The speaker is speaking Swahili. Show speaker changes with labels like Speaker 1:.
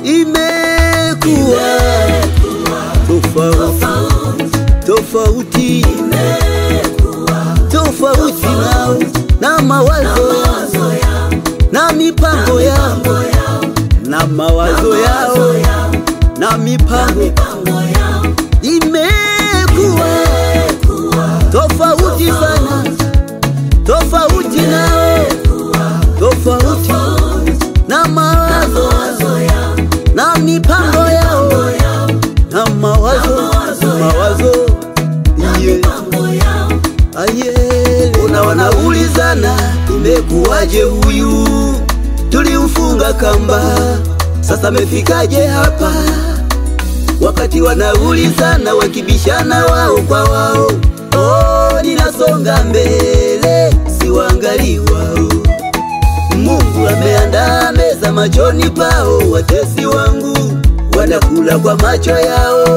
Speaker 1: imekuwa tofauti tofauti tofauti nao na mawazo na mipango yao na mawazo yao na mipango imekuwa tofauti sana tofauti nao tofauti na mawazo na mipango yao na mawazo mawazo yeah. Aye, una wanaulizana imekuwaje huyu tulimfunga kamba sasa amefikaje hapa wakati wanaulizana wakibishana wao kwa wao oh, ninasonga mbele siwaangalii wao Mungu ameandaa meza machoni pao watesi wangu wanakula kwa macho yao